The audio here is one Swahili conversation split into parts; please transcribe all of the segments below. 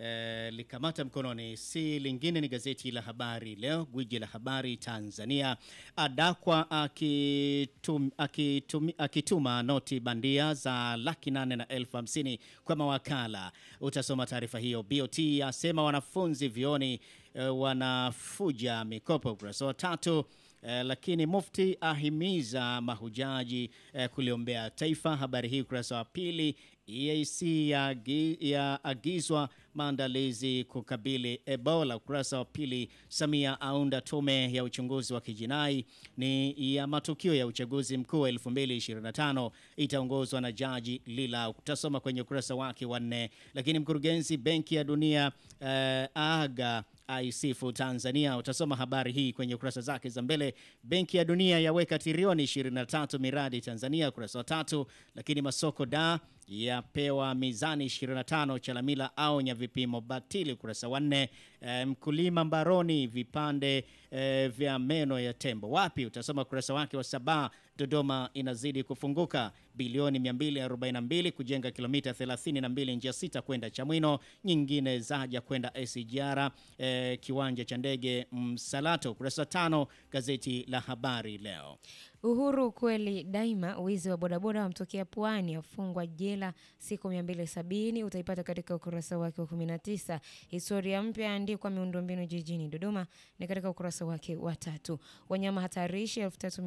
eh, likamata mkononi si lingine ni gazeti la Habari Leo, gwiji la habari Tanzania. Adakwa akitum, akitum, akituma noti bandia za laki nane na elfu hamsini kwa mawakala. Utasoma taarifa hiyo. BOT asema wanafunzi vioni eh, wanafuja mikopo, ukurasa wa tatu. Eh, lakini mufti ahimiza mahujaji eh, kuliombea taifa. Habari hii ukurasa wa pili. EAC yaagizwa maandalizi kukabili Ebola, ukurasa wa pili. Samia aunda tume ya uchunguzi wa kijinai ni ya matukio ya uchaguzi mkuu wa 2025 itaongozwa na jaji Lila, utasoma kwenye ukurasa wake wa nne. Lakini mkurugenzi benki ya dunia eh, aga aisifu Tanzania. Utasoma habari hii kwenye kurasa zake za mbele. Benki ya Dunia yaweka trilioni 23 miradi Tanzania, ukurasa wa tatu. Lakini masoko da yapewa mizani 25, Chalamila aonya vipimo batili, ukurasa wa nne. E, mkulima mbaroni vipande e, vya meno ya tembo wapi? Utasoma ukurasa wake wa saba. Dodoma inazidi kufunguka, bilioni 242 kujenga kilomita 32 njia sita kwenda Chamwino, nyingine zaja kwenda SGR e, kiwanja cha ndege Msalato. Ukurasa wa tano gazeti la Habari Leo. Uhuru kweli daima. Wizi wa bodaboda wamtokea Pwani, afungwa jela siku 270. Utaipata katika ukurasa wake wa 19. Historia mpya yaandikwa miundombinu jijini Dodoma ni katika ukurasa wake wa tatu. Wanyama hatarishi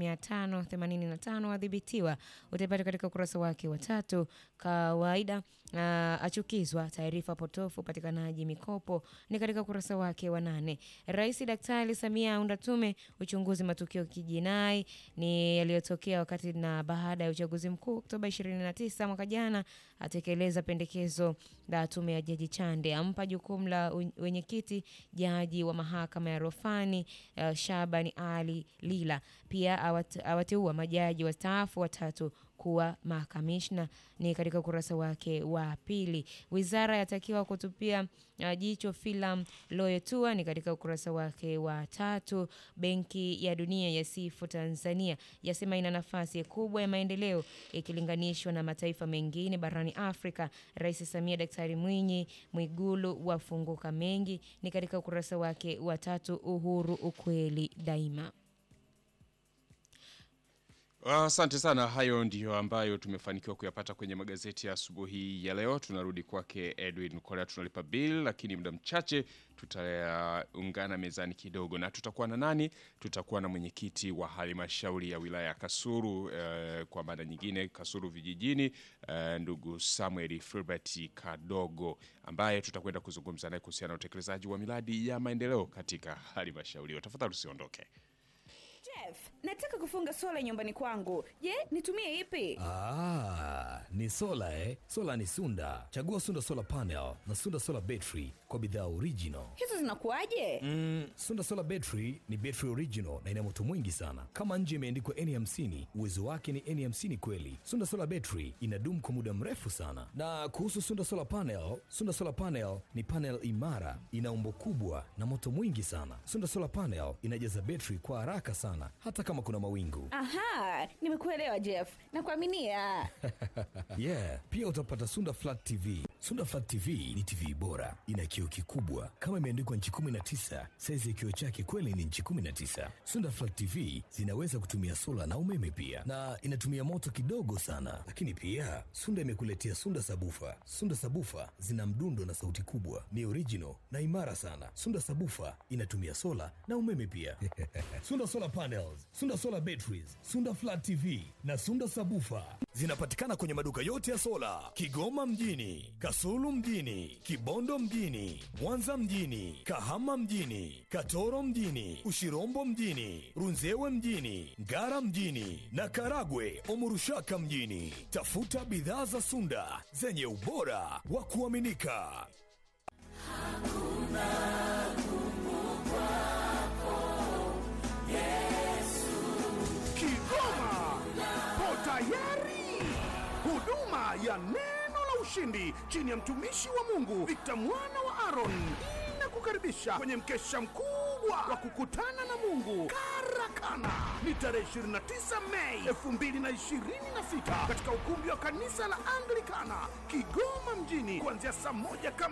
3585 wadhibitiwa, utaipata katika ukurasa wake wa tatu. Kawaida uh, achukizwa taarifa potofu upatikanaji mikopo ni katika ukurasa wake wa nane. Rais Daktari Samia aunda tume uchunguzi matukio kijinai ni yaliyotokea wakati na baada ya uchaguzi mkuu Oktoba 29 mwaka jana. Atekeleza pendekezo la tume ya Jaji Chande, ampa jukumu la wenyekiti jaji wa mahakama ya rufani uh, Shabani Ali Lila. Pia awat, awateua majaji wastaafu watatu kuwa makamishna ni katika ukurasa wake wa pili. Wizara yatakiwa kutupia uh, jicho filamu Loyo Tour ni katika ukurasa wake wa tatu. Benki ya Dunia yasifu Tanzania, yasema ina nafasi kubwa ya maendeleo ikilinganishwa na mataifa mengine barani Afrika. Rais Samia Daktari Mwinyi Mwigulu wafunguka mengi ni katika ukurasa wake wa tatu. Uhuru ukweli daima. Asante sana. Hayo ndiyo ambayo tumefanikiwa kuyapata kwenye magazeti ya asubuhi ya leo. Tunarudi kwake Edwin Kolea, tunalipa bill, lakini muda mchache tutaungana mezani kidogo, na tutakuwa na nani? Tutakuwa na mwenyekiti wa halmashauri ya wilaya ya Kasulu eh, kwa maana nyingine Kasulu vijijini eh, ndugu Samuel Filbert Kadogo ambaye tutakwenda kuzungumza naye kuhusiana na utekelezaji wa miradi ya maendeleo katika halmashauri hiyo. Tafadhali usiondoke. Jeff, nataka kufunga sola nyumbani kwangu. Je, nitumie ipi? Ah, ni sola eh? Sola ni Sunda. Chagua Sunda Solar Panel na Sunda Solar Battery kwa bidhaa original. Hizo zinakuwaje? Mm, Sunda Solar Battery ni battery original na ina moto mwingi sana. Kama nje imeandikwa N50, uwezo wake ni N50 kweli. Sunda Solar Battery inadumu kwa muda mrefu sana. Na kuhusu Sunda Solar Panel, Sunda Solar Panel ni panel imara, ina umbo kubwa na moto mwingi sana. Sunda Solar Panel inajaza battery kwa haraka sana hata kama kuna mawingu. Aha, nimekuelewa Jeff. Nakuaminia. Yeah, pia utapata Sunda Flat TV. Sunda Flat TV ni TV bora, ina kioo kikubwa kama imeandikwa nchi 19. Saizi ya kioo chake kweli ni nchi 19. Sunda Flat TV zinaweza kutumia sola na umeme pia, na inatumia moto kidogo sana. Lakini pia Sunda imekuletea Sunda Sabufa. Sunda Sabufa zina mdundo na sauti kubwa, ni original na imara sana. Sunda Sabufa inatumia sola na umeme pia. Sunda Solar Panels, Sunda Solar Batteries, Sunda Flat TV na Sunda Sabufa zinapatikana kwenye maduka yote ya sola Kigoma mjini, Kasulu mjini, Kibondo mjini, Mwanza mjini, Kahama mjini, Katoro mjini, Ushirombo mjini, Runzewe mjini, Ngara mjini na Karagwe Omurushaka mjini. Tafuta bidhaa za Sunda zenye ubora wa kuaminika. Kigoma po tayari. Huduma ya neno la ushindi chini ya mtumishi wa Mungu Victor mwana wa Aaron inakukaribisha kwenye mkesha mkubwa wa kukutana na Mungu Karakana. Ni tarehe 29 Mei 2026 katika ukumbi wa kanisa la Anglikana Kigoma mjini kuanzia saa moja kamili